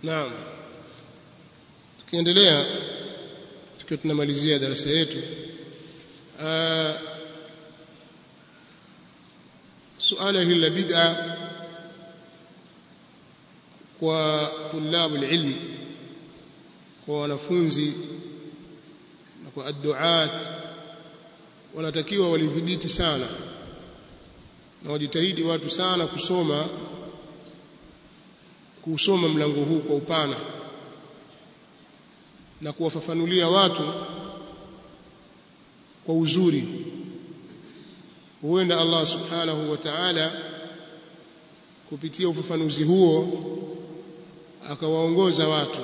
naam tukiendelea tukiwa tunamalizia darasa yetu suala hili la bid'a kwa tulabu ilm kwa wanafunzi na kwa adduat wanatakiwa walidhibiti sana na wajitahidi watu sana kusoma kusoma mlango huu kwa upana na kuwafafanulia watu kwa uzuri huenda Allah subhanahu wa ta'ala kupitia ufafanuzi huo akawaongoza watu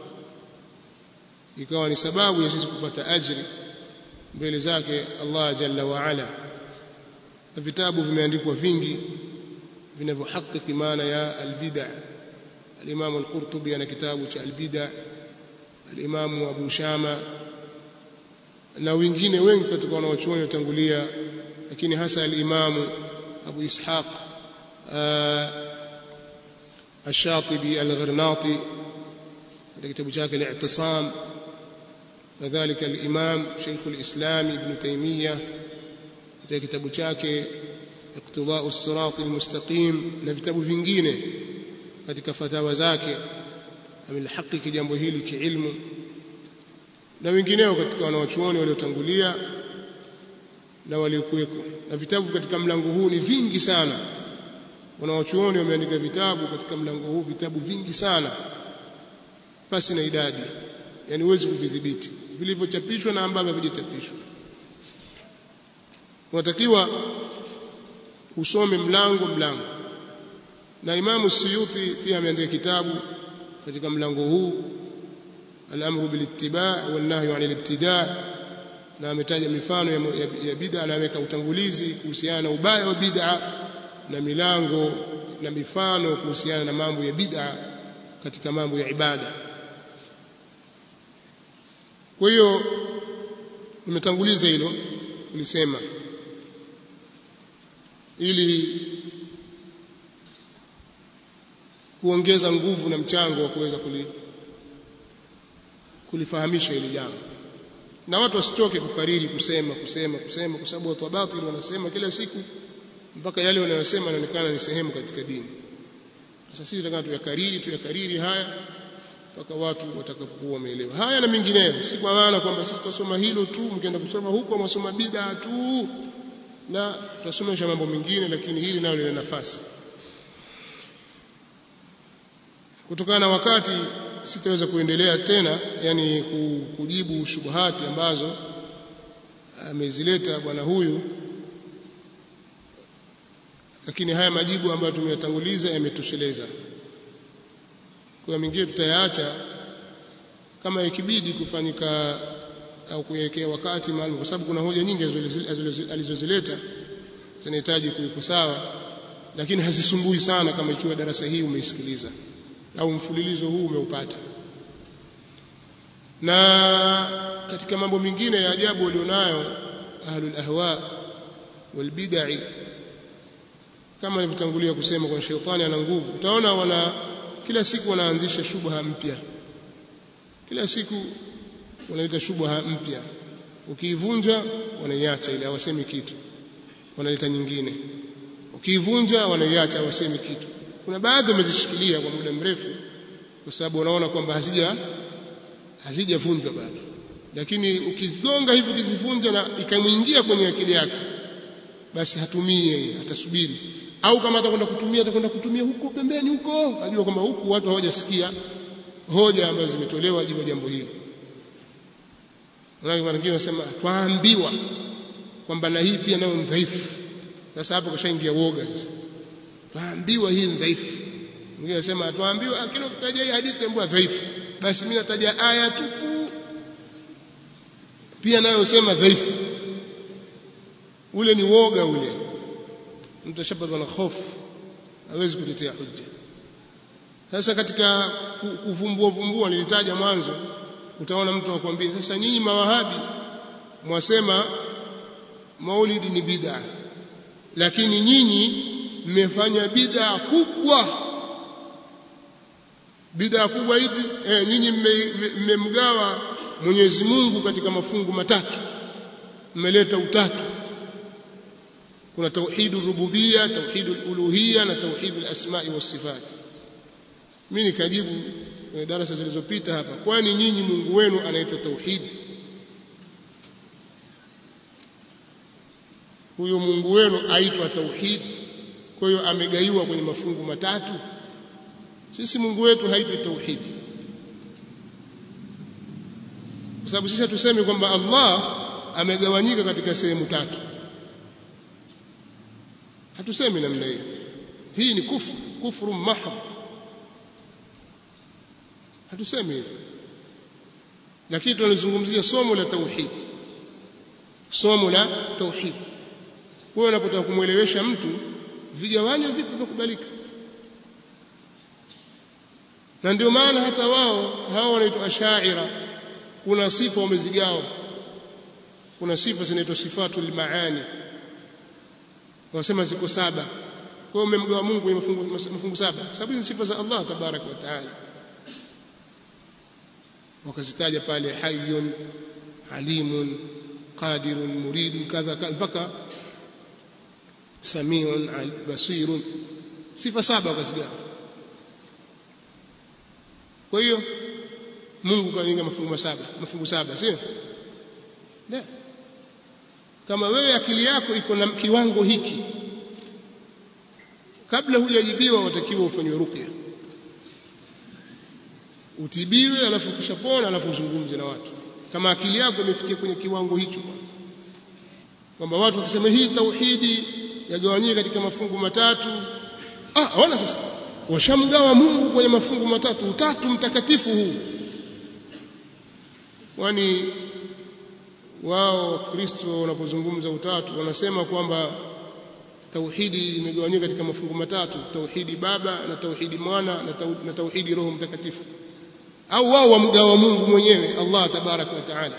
ikawa ni sababu ya sisi kupata ajri mbele zake Allah jalla wa ala na vitabu vimeandikwa vingi vinavyohakiki maana ya albid'a al-Imam al-Qurtubi ana kitabu cha albid'a al-Imam Abu Shama na wengine wengi katika wanawachuoni watangulia lakini hasa al-Imam Abu Ishaq الشاطبي الغرناطي في كتاب شاكل الاعتصام كذلك الإمام شيخ الإسلام ابن تيمية في كتاب شاكل اقتضاء الصراط المستقيم na vitabu vingine katika fatawa zake amelihakiki jambo hili kiilmu na wengineo katika wanawachuoni waliotangulia na waliokuweko na vitabu katika mlango huu ni vingi sana wanawachuoni wameandika vitabu katika mlango huu vitabu vingi sana pasi na idadi yani huwezi kuvidhibiti vilivyochapishwa na ambavyo havijachapishwa unatakiwa usome mlango mlango na Imamu Suyuti pia ameandika kitabu katika mlango huu al-amru bil ittiba' wal nahyu 'anil ibtida' na ametaja mifano ya, ya, ya bid'a na ameweka utangulizi kuhusiana na ubaya wa bid'a na milango na mifano kuhusiana na mambo ya bid'a katika mambo ya ibada kwa hiyo nimetanguliza hilo ulisema ili kuongeza nguvu na mchango wa kuweza kuli, kulifahamisha hili jambo na watu wasichoke kukariri kusema kusema kusema kwa sababu watu wa batili wanasema kila siku mpaka yale wanayosema yanaonekana ni sehemu katika dini sasa sisi tunataka tuyakariri tuyakariri haya mpaka watu watakapokuwa wameelewa haya na mengineyo si kwa maana kwamba sisi tutasoma hilo tu mkienda kusoma huko mwasoma bid'a tu na tutasomesha mambo mengine lakini hili nalo lina nafasi kutokana na wakati sitaweza kuendelea tena yani kujibu shubuhati ambazo amezileta bwana huyu lakini haya majibu ambayo tumeyatanguliza yametosheleza kwa mengine tutayaacha kama ikibidi kufanyika au kuwekea wakati maalum kwa sababu kuna hoja nyingi alizozileta zinahitaji kuwekwa sawa lakini hazisumbui sana kama ikiwa darasa hii umeisikiliza au mfululizo huu umeupata na katika mambo mengine ya ajabu walionayo ahlul ahwa wal bid'i kama nilivyotangulia kusema kwa shetani ana nguvu utaona wana kila siku wanaanzisha shubha mpya kila siku wanaleta shubha mpya ukiivunja wanaiacha ile hawasemi kitu wanaleta nyingine ukiivunja wanaiacha hawasemi kitu kuna baadhi wamezishikilia kwa muda mrefu kwa sababu wanaona kwamba hazija hazijavunjwa bado lakini ukizigonga hivi ukizivunja na ikamwingia kwenye akili yake basi hatumii yeye atasubiri au kama atakwenda kutumia atakwenda kutumia huko pembeni huko ajua kwamba huku watu hawajasikia hoja ambazo zimetolewa juu ya jambo hili wengine wanasema twaambiwa kwamba na hii pia nayo ni dhaifu sasa hapo kashaingia woga sasa twaambiwa hii ni dhaifu mwingine anasema twaambiwa kile ukitaja hii hadithi ambayo dhaifu basi mimi nataja aya tu pia nayo sema dhaifu ule ni woga ule mtu ashapatwa na hofu hawezi kutetea hujja sasa katika kuvumbua vumbua nilitaja mwanzo utaona mtu akwambia sasa nyinyi mawahabi mwasema maulidi ni bid'a lakini nyinyi mmefanya bid'a kubwa bid'a kubwa ipi eh nyinyi mmemgawa Mwenyezi Mungu katika mafungu matatu mmeleta utatu kuna tauhidu rububia tauhidu uluhia na tauhidu asma'i was sifat mimi nikajibu kwenye darasa zilizopita hapa kwani nyinyi Mungu wenu anaitwa tauhid huyo Mungu wenu aitwa tauhid kwa hiyo amegaiwa kwenye mafungu matatu sisi Mungu wetu haitwi tauhid kwa sababu sisi tuseme kwamba Allah amegawanyika katika sehemu tatu hatusemi namna hiyo hii ni kufru kufru mahdh hatusemi hivyo lakini tunalizungumzia somo la tauhid somo la tauhid wewe unapotaka kumwelewesha mtu vigawanyo vipi vya kubalika na ndio maana hata wao hao wanaitwa ashaira kuna sifa wamezigawa kuna sifa zinaitwa sifatul maani wanasema ziko saba kwa hiyo umemgawa Mungu kwenye mafungu, mafungu saba sababu ni sifa za Allah tabaraka wa taala wakazitaja pale hayyun alimun qadirun muridun kadha mpaka samiun basirun sifa saba wakazigawa kwa hiyo Mungu kainga mafungu saba mafungu saba sio ndio kama wewe akili yako iko na kiwango hiki kabla hujajibiwa watakiwa ufanywe ruqya utibiwe alafu ukishapona alafu uzungumze na watu kama akili yako imefikia kwenye kiwango hicho kwanza kwamba watu wakisema hii tauhidi yagawanyika katika mafungu matatu ah ona sasa washamgawa Mungu kwenye mafungu matatu utatu mtakatifu huu kwani wao wakristo wanapozungumza utatu wanasema kwamba tauhidi imegawanyika katika mafungu matatu tauhidi baba na tauhidi mwana na, tau, na tauhidi roho mtakatifu au wao wamgawa Mungu mwenyewe Allah tabaraka wa taala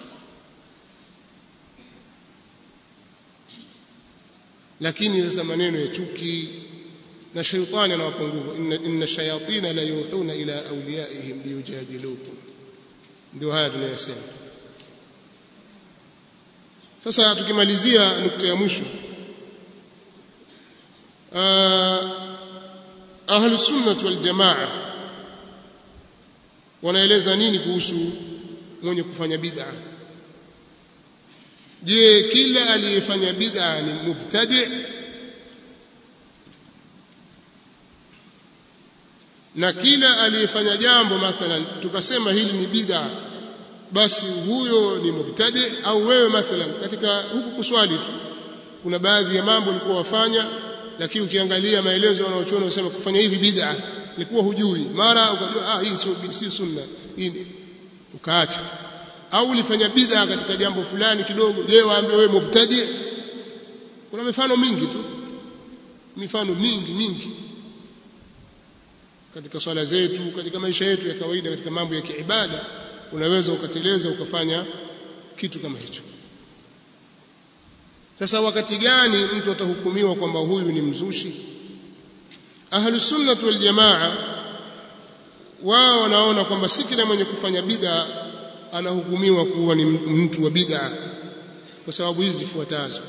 lakini sasa maneno ya chuki na shaitani anawapa nguvu inna, inna shayatina la yuhuna ila awliyaihim liyujadilukum ndio haya tunayosema sasa tukimalizia nukta ya mwisho ahlu sunnah wal jamaa wanaeleza nini kuhusu mwenye kufanya bid'a je kila aliyefanya bid'a ni mubtadi na kila aliyefanya jambo mathalan tukasema hili ni bid'a basi huyo ni mubtadi au wewe mathalan katika huku kuswali tu kuna baadhi ya mambo ulikuwa wafanya lakini ukiangalia maelezo wanaochona wanasema kufanya hivi bid'a ilikuwa hujui mara ukajua ah hii sio si sunna hii ukaacha au ulifanya bid'a katika jambo fulani kidogo je waambie wewe mubtadi kuna mifano mingi tu mifano mingi mingi katika swala zetu katika maisha yetu ya kawaida katika mambo ya kiibada unaweza ukateleza ukafanya kitu kama hicho sasa wakati gani mtu atahukumiwa kwamba huyu ni mzushi ahlus sunnah wal jamaa wao wanaona kwamba si kila mwenye kufanya bid'a anahukumiwa kuwa ni mtu wa bid'a kwa sababu hizi zifuatazo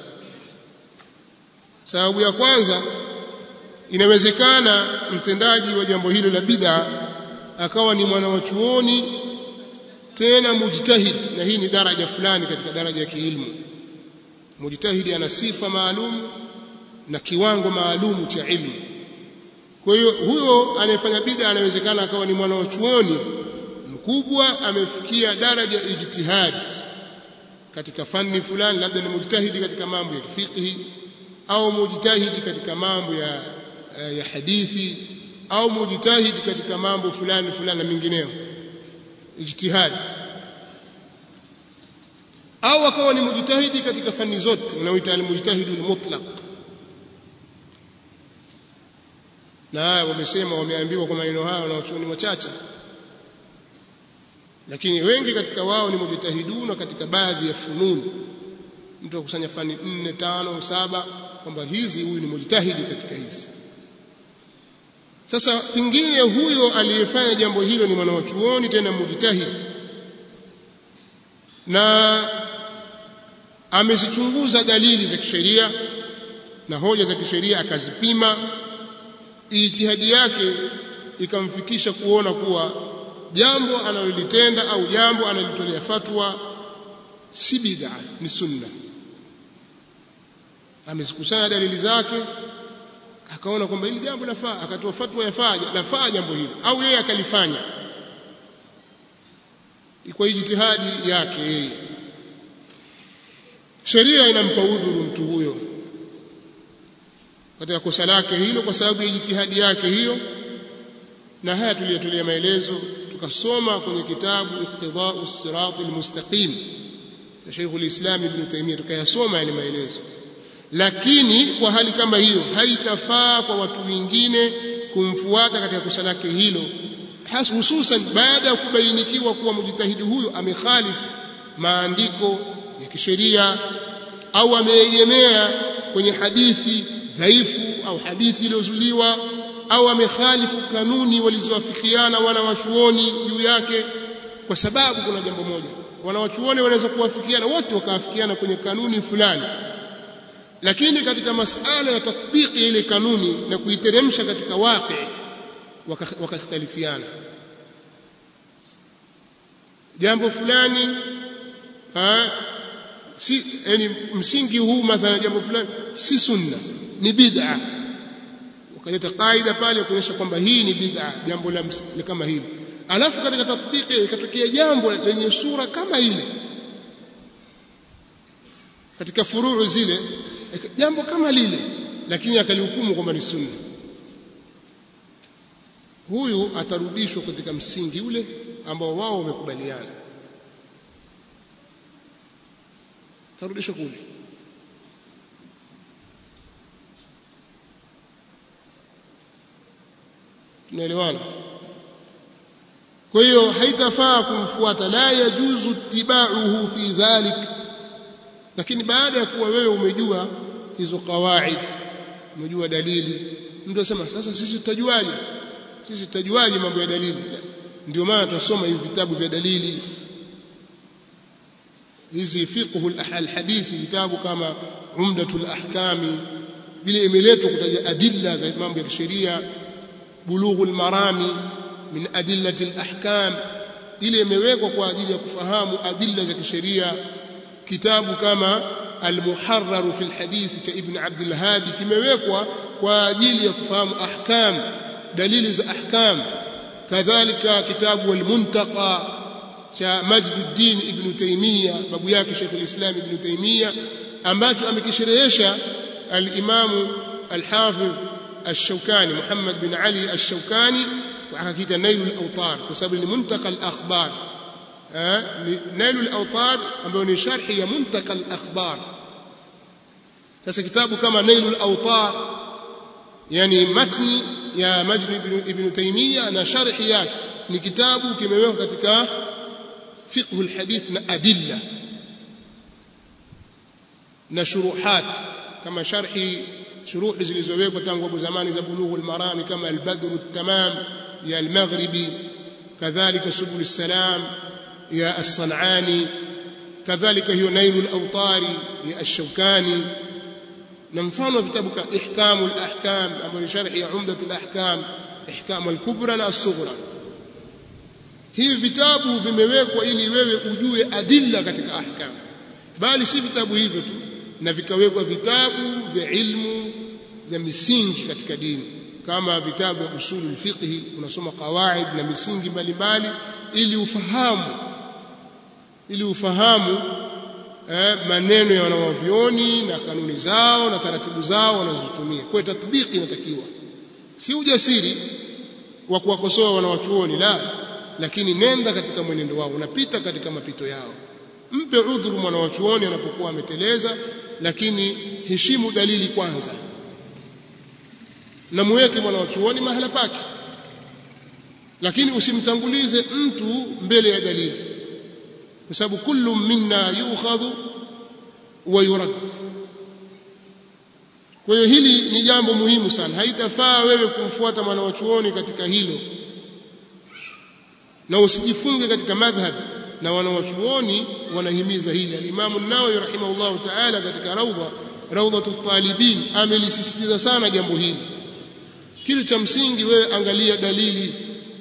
sababu ya kwanza inawezekana mtendaji wa jambo hilo la bid'a akawa ni mwana wa chuoni tena mujtahid na hii ni daraja fulani katika daraja ya kiilmu mujtahidi ana sifa maalum na kiwango maalumu cha ilmu kwa hiyo huyo anayefanya bid'a anawezekana akawa ni mwana wa chuoni mkubwa amefikia daraja ijtihad katika fani fulani labda ni mujtahidi katika mambo ya fiqhi au mujtahidi katika mambo ya ya hadithi au mujtahidi katika mambo fulani fulani na mengineyo ijtihad au akawa ni mujtahidi katika fani zote unaoita al-mujtahidu al-mutlaq na haya wamesema wameambiwa kwa maneno haya na wachuoni wachache lakini wengi katika wao ni mujtahiduna katika baadhi ya fununi mtu akusanya fani 4 5 7 kwamba hizi huyu ni mujtahidi katika hizi sasa pingine huyo aliyefanya jambo hilo ni mwanachuoni tena mujtahid na amezichunguza dalili za kisheria na hoja za kisheria akazipima ijtihadi yake ikamfikisha kuona kuwa jambo analolitenda au jambo analotolea fatwa si bid'a ni sunna amezikusanya dalili zake akaona kwamba hili jambo lafaa akatoa fatwa yafaa lafaa jambo hili au yeye akalifanya kwa ijtihadi yake yeye sheria inampa udhuru mtu huyo katika kosa lake hilo kwa sababu ya jitihadi yake hiyo na haya tuliyotolea maelezo tukasoma kwenye kitabu iqtidau sirati almustaqim cha Sheikh al-Islam Ibn Taymiyyah tukayasoma yale maelezo lakini kwa hali kama hiyo haitafaa kwa watu wengine kumfuata katika kosa lake hilo hususan baada ya kubainikiwa kuwa mjitahidi huyo amekhalifu maandiko ya kisheria au ameegemea kwenye hadithi dhaifu au hadithi iliyozuliwa au amekhalifu kanuni walizowafikiana wana wachuoni juu yake kwa sababu kuna jambo moja wana wachuoni wanaweza kuwafikiana wote wakaafikiana kwenye kanuni fulani lakini katika masala ya tatbiki ile kanuni na kuiteremsha katika waqi wakakhtalifiana jambo fulani ha, si yani msingi huu mathalan jambo fulani si sunna ni bid'a wakaleta kaida pale kuonyesha kwamba hii ni bid'a jambo la kama hili alafu katika tatbiki ikatokea jambo lenye sura kama ile katika furuu zile jambo kama lile lakini akalihukumu kwamba ni sunna huyu atarudishwa katika msingi ule ambao wao wamekubaliana atarudishwa kule tunaelewana kwa hiyo haitafaa kumfuata la yajuzu tibauhu fi dhalik lakini baada ya kuwa wewe umejua hizo kawaid umejua dalili mtu asema sasa sisi tutajuaje sisi tutajuaje mambo ya dalili ndio maana tunasoma hivi vitabu vya dalili hizi fiqhu alhadithi vitabu kama umdatul ahkami vile imeletwa kutaja adilla za mambo ya kisheria bulughul marami min adillati alahkam ile imewekwa kwa ajili ya kufahamu adilla za kisheria kitabu kama almuharrar fi alhadith cha ibn abd alhadi kimewekwa kwa ajili ya kufahamu ahkam dalili za ahkam kadhalika kitabu almuntaqa cha Majduddin ibn Taymiyyah babu yake Sheikh al-Islam ibn Taymiyyah ambacho amekisherehesha al-Imam al-Hafidh الشوكاني محمد بن علي الشوكاني وحكيت نيل الأوطار وسبب منتقى الأخبار نيل الأوطار ambayo ni sharhi ya منتقى الأخبار sasa kitabu kama نيل الأوطار yani matni ya Majd ibn Taymiyyah na sharhi yake ni kitabu kimewekwa katika fiqh alhadith na adilla na shuruhat kama sharhi shuruhi zilizowekwa tangu hapo zamani za bulugh almarami kama albadr التمام ya almaghribi kadhalika subul salam ya as-sanani kadhalika hiyo nailul awtari ya ash-shawkani na mfano vitabu ka ihkamul ahkam ambayo ni sharhi ya umdatul ahkam ihkam al-kubra na as-sughra hivi vitabu vimewekwa ili wewe ujue adilla katika ahkam bali si vitabu hivyo tu na vikawekwa vitabu vya ilmu za misingi katika dini kama vitabu vya usulul fiqh unasoma qawaid na misingi mbalimbali ili ufahamu ili ufahamu eh, maneno ya wanawavyoni na kanuni zao na taratibu zao wanazotumia kwa tatbiki inatakiwa si ujasiri wa kuwakosoa wanawachuoni la lakini nenda katika mwenendo wao unapita katika mapito yao mpe udhuru mwanawachuoni anapokuwa ameteleza lakini heshimu dalili kwanza na muweke mwanawachuoni mahala pake lakini usimtangulize mtu mbele ya dalili kwa sababu kullu minna yukhadhu wa yurad kwa hiyo hili ni jambo muhimu sana haitafaa wewe kumfuata mwana wa chuoni katika hilo na usijifunge katika madhhab na wanawachuoni wanahimiza hili al-Imam an-Nawawi rahimahullah ta'ala katika rawda rawdatu talibin amelisisitiza sana jambo hili kitu cha msingi wewe angalia dalili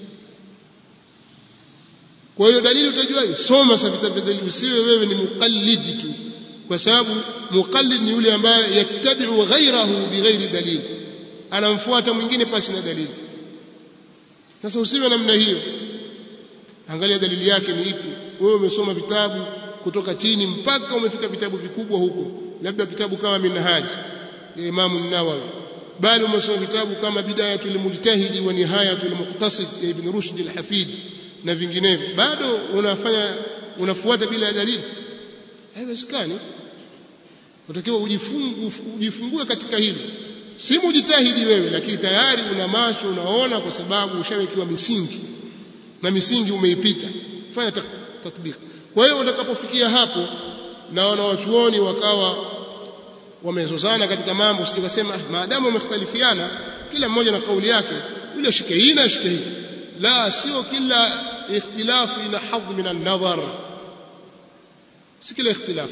kwa hiyo dalili utajuaje soma sasa vitabu vya dalili usiwe wewe ni muqallid tu kwa sababu muqallid ni yule ambaye yattabi'u ghayrahu bighairi dalil anamfuata mwingine pasi na dalili sasa usiwe namna hiyo angalia dalili yake ni ipi wewe umesoma vitabu kutoka chini mpaka umefika vitabu vikubwa huko labda kitabu kama minhaj ya Imam an-Nawawi bali umesoma vitabu kama bidayatul mujtahidi wa nihayatul muqtasid ya Ibn Rushd al-Hafid na vinginevyo bado unafanya unafuata bila dalili haiwezekani utakiwa ujifungu ujifungue katika hilo si mujitahidi wewe lakini tayari una macho unaona kwa sababu ushawekiwa misingi na misingi umeipita fanya tatbik kwa hiyo utakapofikia hapo na wanawachuoni wakawa wamezozana katika mambo sikasema maadamu wamekhtalifiana kila mmoja na kauli yake yule shike hii na shike hii la sio kila ikhtilafu ina hadh min an-nadhar si kila ikhtilafu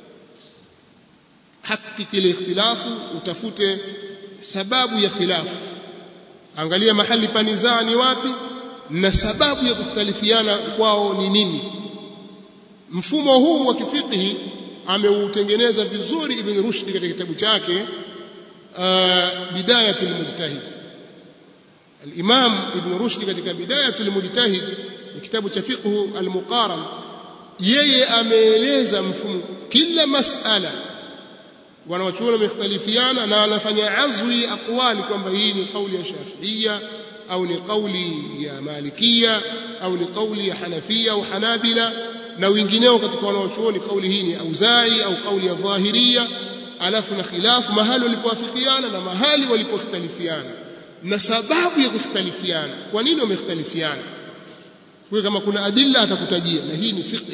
haki kile ikhtilafu utafute sababu ya khilafu angalia mahali panizaa ni wapi na sababu ya kukhtalifiana kwao ni nini mfumo huu wa kifiqhi ameutengeneza vizuri ibn rushd katika kitabu chake bidayatul mujtahid al-imam ibn rushd katika bidayatul mujtahid ni kitabu cha fiqh al-muqaran yeye ameeleza mfumo kila masala wanawachuoni wamekhtalifiana na anafanya azwi aqwali kwamba hii ni kauli ya shafiia au ni kauli ya malikia au ni kauli ya hanafia au hanabila na wengineo katika wanaochuoni kauli hii ni auzai au kauli ya dhahiria alafu na khilafu mahali walipowafikiana na mahali walipokhtalifiana na sababu ya kukhtalifiana kwa nini wamekhtalifiana kwa kama kuna adilla atakutajia na hii ni fiqh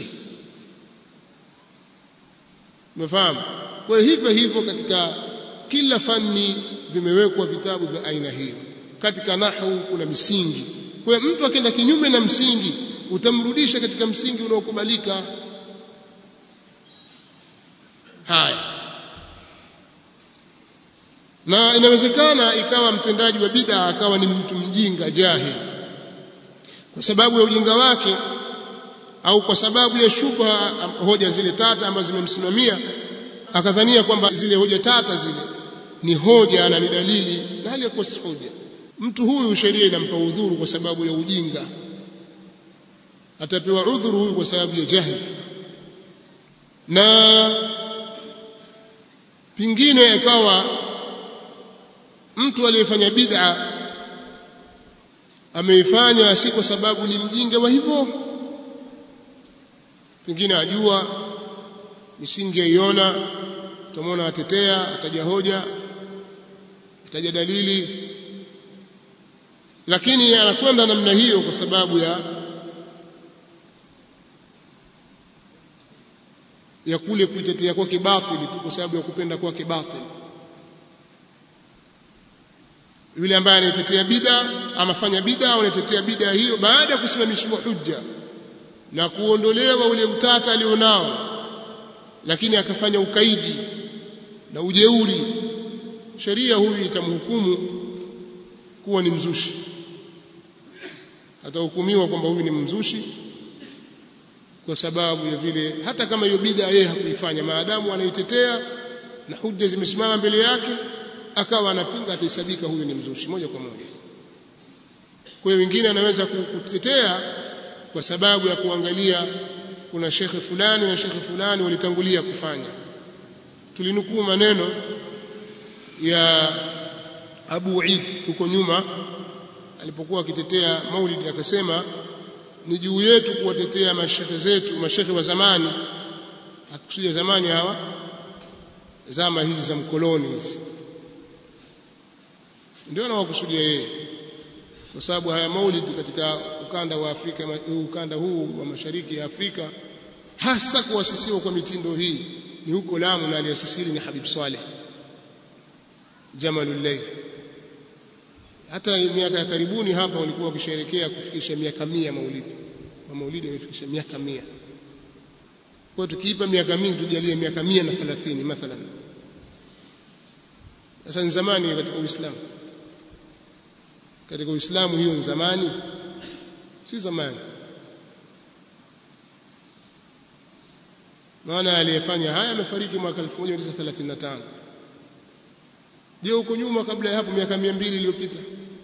umefahamu kwa hivyo hivyo katika kila fani vimewekwa vitabu vya aina hiyo katika nahwu kuna misingi kwa hiyo mtu akienda kinyume na msingi utamrudisha katika msingi unaokubalika haya na inawezekana ikawa mtendaji wa bid'a akawa ni mtu mjinga jahil kwa sababu ya ujinga wake au kwa sababu ya shubha hoja zile tata ambazo zimemsimamia akadhania kwamba zile hoja tata zile ni hoja na ni dalili na hali ya kuwa si hoja mtu huyu sheria inampa udhuru kwa sababu ya ujinga atapewa udhuru huyu kwa sababu ya jahili na pingine ikawa mtu aliyefanya bid'a ameifanya si kwa sababu ni mjinga wa hivyo pengine ajua misingi aiona utamwona atetea ataja hoja ataja dalili lakini anakwenda namna hiyo kwa sababu ya ya kule kuitetea kwake batili tu kwa sababu ya kupenda kwake batili yule ambaye anaitetea bid'a amafanya bid'a au anaitetea bid'a hiyo baada ya kusimamishwa hujja na kuondolewa ule utata alionao lakini akafanya ukaidi na ujeuri sheria huyu itamhukumu kuwa ni mzushi atahukumiwa kwamba huyu ni mzushi kwa sababu ya vile hata kama hiyo bid'a yeye hakuifanya maadamu anaitetea na hujja zimesimama mbele yake akawa anapinga atahesabika huyu ni mzushi moja kwa moja kwa hiyo wengine anaweza kutetea kwa sababu ya kuangalia kuna shekhe fulani na shekhe fulani walitangulia kufanya tulinukuu maneno ya Abu Eid huko nyuma alipokuwa akitetea Maulid akasema ni juu yetu kuwatetea mashekhe zetu mashekhe wa zamani akikusudia zamani hawa zama hizi za mkoloni hizi ndio anawakusudia yeye kwa sababu haya maulid katika ukanda wa Afrika ukanda huu wa mashariki ya Afrika hasa kuasisiwa kwa mitindo hii ni huko Lamu na aliyasisili ni Habib Swaleh jamalul layl hata miaka ya karibuni hapa walikuwa wakisherehekea kufikisha miaka mia maulidi na maulidi yamefikisha miaka mia kwa tukiipa miaka mingi tujalie miaka mia na thelathini mathalan sasa ni zamani katika Uislamu katika Uislamu hiyo ni zamani si zamani maana aliyefanya haya amefariki mwaka 1935 je huko nyuma kabla ya hapo miaka 200 iliyopita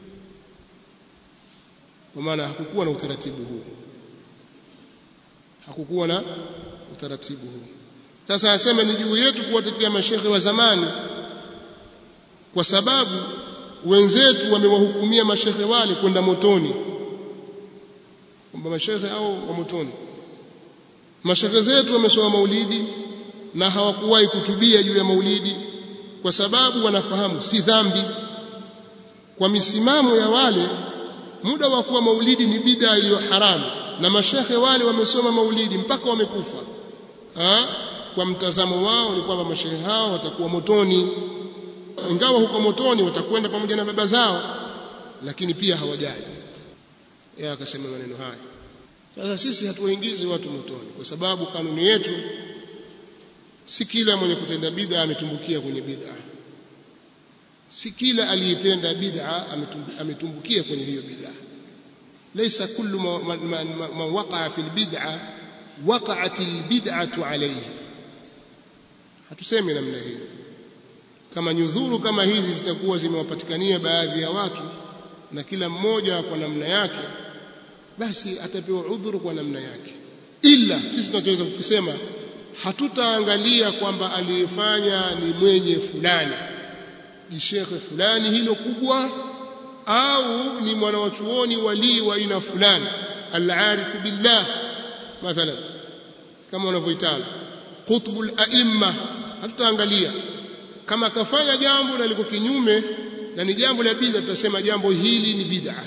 kwa maana hakukuwa na utaratibu huu hakukuwa na utaratibu huu sasa asema ni juu yetu kuwatetea mashehe wa zamani kwa sababu wenzetu wamewahukumia mashehe wale kwenda motoni kwamba mashehe au wa motoni mashehe zetu wamesoma maulidi na hawakuwahi kutubia juu ya maulidi kwa sababu wanafahamu si dhambi kwa misimamo ya wale muda wa kuwa maulidi ni bid'a iliyo haramu na mashehe wale wamesoma maulidi mpaka wamekufa ha? kwa mtazamo wao ni kwamba mashehe hao watakuwa motoni ingawa huko motoni watakwenda pamoja na baba zao lakini pia hawajali yeye akasema maneno haya sasa sisi hatuwaingizi watu motoni kwa sababu kanuni yetu si kila mwenye kutenda bid'a ametumbukia kwenye bid'a si kila aliyetenda bid'a ametumbukia kwenye hiyo bid'a laysa kullu man waqa'a fil bid'a waqa'at al bid'atu alayhi hatusemi namna hiyo kama nyudhuru kama hizi zitakuwa zimewapatikania baadhi ya watu na kila mmoja kwa namna yake basi atapewa udhuru kwa namna yake ila sisi tunachoweza kukisema hatutaangalia kwamba aliyefanya ni mwenye fulani jishekhe fulani hilo kubwa au ni mwanawachuoni walii wa aina fulani al-arif billah mathalan kama wanavyoitana qutbul aimma hatutaangalia kama akafanya jambo na liko kinyume na ni jambo la bid'a tutasema jambo hili ni bid'a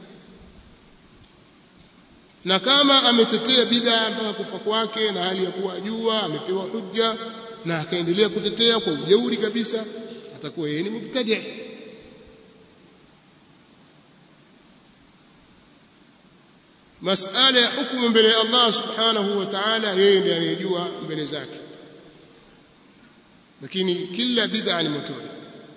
na kama ametetea bid'a mpaka kufa kwake na hali ya kuwa ajua amepewa hujja na akaendelea kutetea kwa ujeuri kabisa atakuwa yeye ni mubtadi' masala ya hukumu mbele ya Allah subhanahu wa ta'ala yeye ndiye anayejua mbele zake lakini kila bid'a ni motoni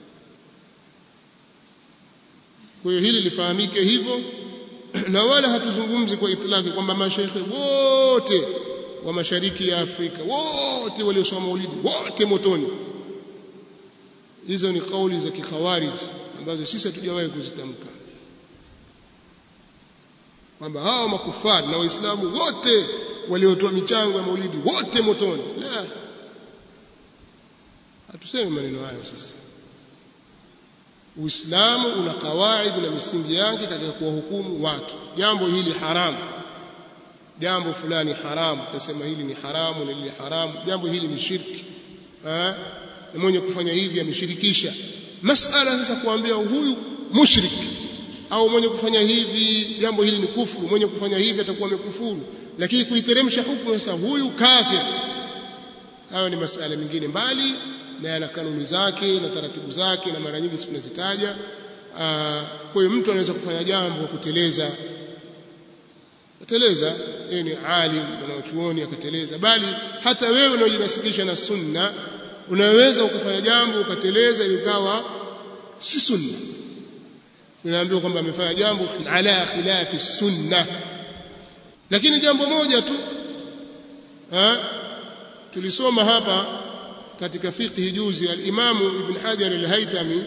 kwa hiyo hili lifahamike hivyo na wala hatuzungumzi kwa itlaki kwamba mashaikhe wote wa mashariki ya Afrika wote waliosoma maulidi wote motoni hizo ni kauli za kikhawarij ambazo sisi hatujawahi kuzitamka kwamba hao makufari na waislamu wote waliotoa michango ya maulidi wote motoni la hatusemi maneno hayo sisi Uislamu una kawaidi na misingi yake katika kuwahukumu watu. Jambo hili haramu, jambo fulani haramu, tutasema hili ni haramu na lile haramu, jambo hili ni shirki eh, na mwenye kufanya hivi ameshirikisha. Masala sasa kuambia huyu mushrik au mwenye kufanya hivi jambo hili ni kufuru, mwenye kufanya hivi atakuwa amekufuru, lakini kuiteremsha hukumu sasa huyu kafir, hayo ni masala mengine mbali na yana kanuni zake na taratibu zake na mara nyingi tunazitaja kwa hiyo mtu anaweza kufanya jambo kwa kuteleza kuteleza yeye ni alim mwanachuoni akateleza bali hata wewe unaojinasibisha na sunna unaweza ukafanya jambo ukateleza likawa si sunna unaambiwa kwamba amefanya jambo ala khilafi sunna lakini jambo moja tu ha? tulisoma hapa katika fiqhi juzi al-Imamu Ibn Hajar al-Haytami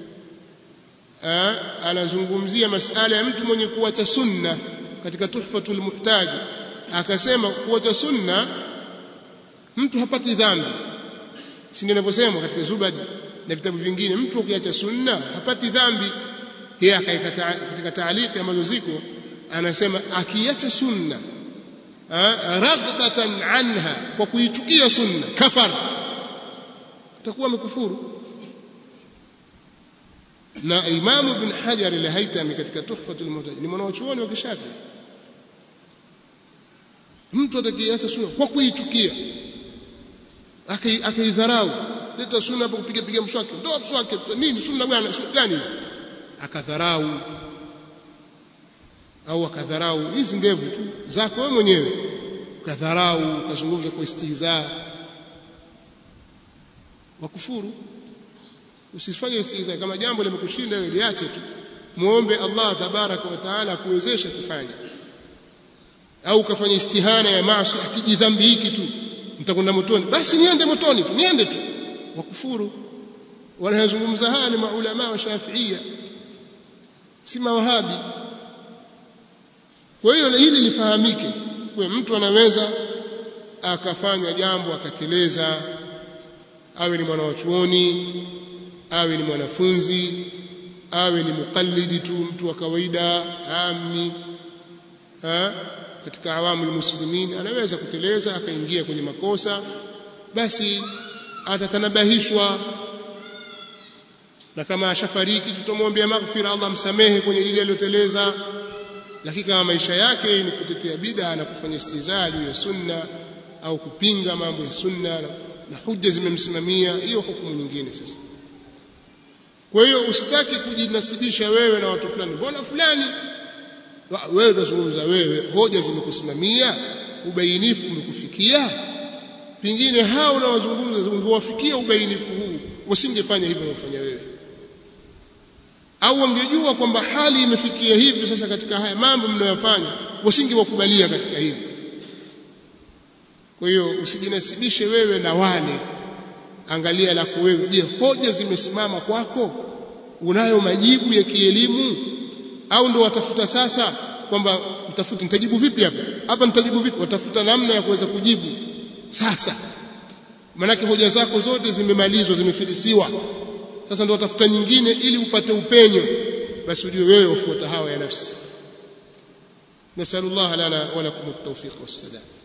anazungumzia masala ya mtu mwenye kuacha sunna katika Tuhfatul Muhtaj akasema kuacha sunna mtu hapati dhambi si ndio ninavyosema katika Zubad na vitabu vingine mtu ukiacha sunna hapati dhambi yeye akaikata katika taaliki ambazo ziko anasema akiacha sunna raghbatan anha kwa kuichukia sunna kafara atakuwa amekufuru na Imam Ibn Hajar al-Haytami katika Tuhfatul Muhtaj ni mwanachuoni wa Kishafi mtu atakayeacha sunna kwa kuichukia akaidharau leta sunna hapo kupiga piga mswaki ndio mswaki nini sunna bwana sunna gani akadharau au akadharau hizi ndevu tu zako wewe mwenyewe ukadharau ukazungumza kwa istihza wakufuru usifanye istihza kama jambo limekushinda wewe liache tu muombe Allah tabaraka wa taala kuwezesha kufanya au ukafanya istihana ya maasi akijidhambi hiki tu mtakwenda motoni basi niende motoni tu niende tu wakufuru wanayozungumza haya ni maulama wa Shafiia si mawahabi kwa hiyo hili lifahamike kwa mtu anaweza akafanya jambo akateleza awe ni mwanachuoni awe ni mwanafunzi awe ni mukallidi tu mtu wa kawaida ami ha? katika awamu muslimin anaweza kuteleza akaingia kwenye makosa basi atatanabahishwa na kama ashafariki tutamwombea maghfira Allah msamehe kwenye lile aliloteleza lakini kama maisha yake ni kutetea bid'a na kufanya istihzaa juu ya sunna au kupinga mambo ya sunna na, na hujja zimemsimamia hiyo hukumu nyingine sasa kwa hiyo usitaki kujinasibisha wewe na watu fulani mbona fulani wewe utazungumza wewe hoja zimekusimamia ubainifu umekufikia pengine hao unaozungumza ungewafikia ubainifu huu usingefanya hivyo unafanya wewe au wangejua kwamba hali imefikia hivi sasa katika haya mambo mnayofanya wasingewakubalia katika hivi kwa hiyo usijinasibishe wewe na wale angalia lako wewe je hoja zimesimama kwako unayo majibu ya kielimu au ndo watafuta sasa kwamba mtafuti nitajibu vipi hapa hapa nitajibu vipi watafuta namna ya kuweza kujibu sasa manake hoja zako zote zimemalizwa zimefilisiwa sasa ndo watafuta nyingine ili upate upenyo basi ujue wewe ufuata hawa ya nafsi nasallallahu lana wa lakum at-tawfiq was-sadad